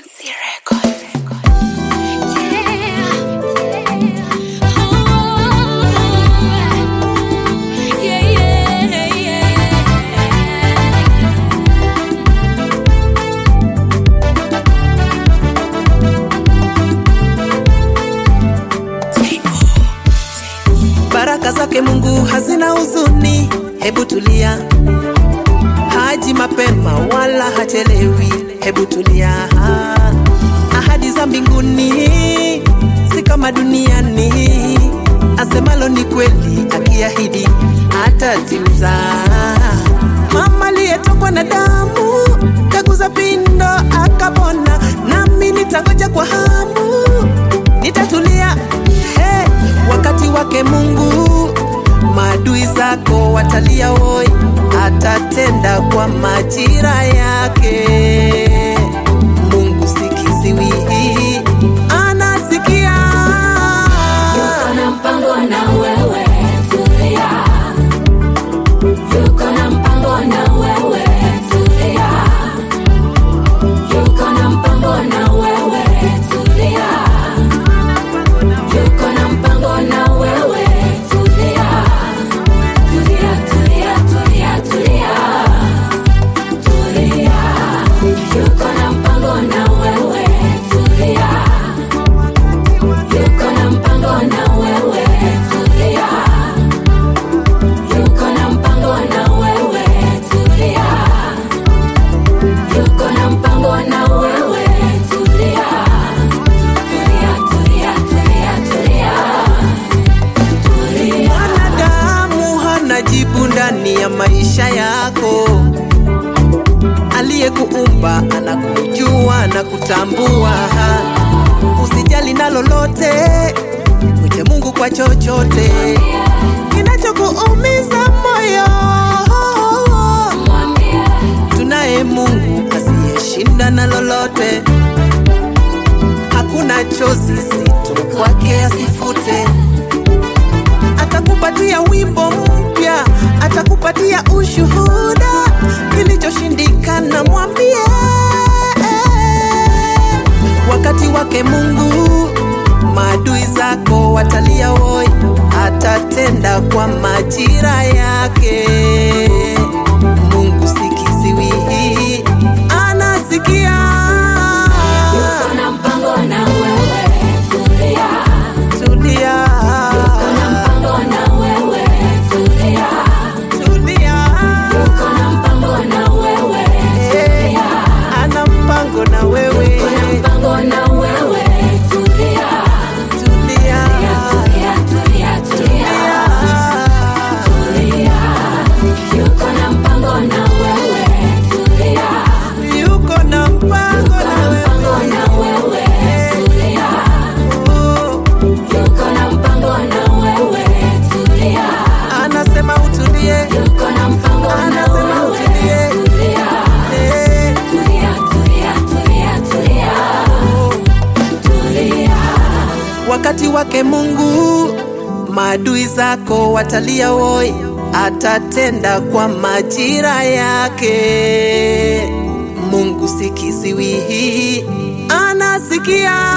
Fancy Records. Yeah. Oh. Yeah, yeah, yeah. Baraka zake Mungu hazina huzuni, hebu tulia. Haji mapema wala hachelewi, hebu tulia. Ahadi za mbinguni si kama duniani, asemalo ni kweli, akiahidi atatimiza. Mama aliyetokwa na damu kaguza pindo akapona, nami nitangoja kwa hamu, nitatulia hey, wakati wake Mungu maadui zako watalia woi, atatenda kwa majira yake. Mungu sikiziwi, anasikia. Yuko na mpango na wewe, tulia. Yuko na mpango na wewe, tulia. Yuko na mpango na wewe, tulia. Yuko na mpango na wewe, tulia. Tulia, tulia, tulia, tulia. Tulia. Yuko na mpango na wewe, tulia. Yuko na mpango na wewe, tulia. Yuko na mpango na wewe, tulia. Yuko na mpango na wewe, tulia. Tulia, tulia, tulia, tulia. Tulia. Mwanadamu hana jibu ndani ya maisha yako. Aliyekuumba anakujua na kutambua. Usijali na lolote, mwite Mungu kwa chochote kinachokuumiza moyo. Mwambie, Tunaye Mungu asiyeshinda na lolote, hakuna chozi zito kwake asifute. Atakupatia wimbo mpya, atakupatia ushuhuda, kilichoshindikana mwambie. Wakati wake Mungu, maadui zako watalia woi, atatenda kwa majira yake. Mungu sikiziwi, anasikia. yuko na mpango na wewe, tulia. Tulia, Yuko na mpango na wewe, tulia. tulia, Yuko na mpango na wewe, Eh, ana mpango na wewe. yuko na mpango na wewe, tulia. Tulia, Tulia, tulia, tulia, tulia. Yuko na mpango na wewe, tulia. yuko na mpango Yuko na mpango na na wewe, tulia. wewe. Yuko na mpango na wewe, tulia. Anasema utulie, Yuko na mpango na Anasema wewe, utulie. tulia. eh, Tulia, tulia, tulia, tulia. Tulia. wakati wake Mungu, maadui zako watalia woi, atatenda kwa majira yake. Mungu sikiziwi, anasikia.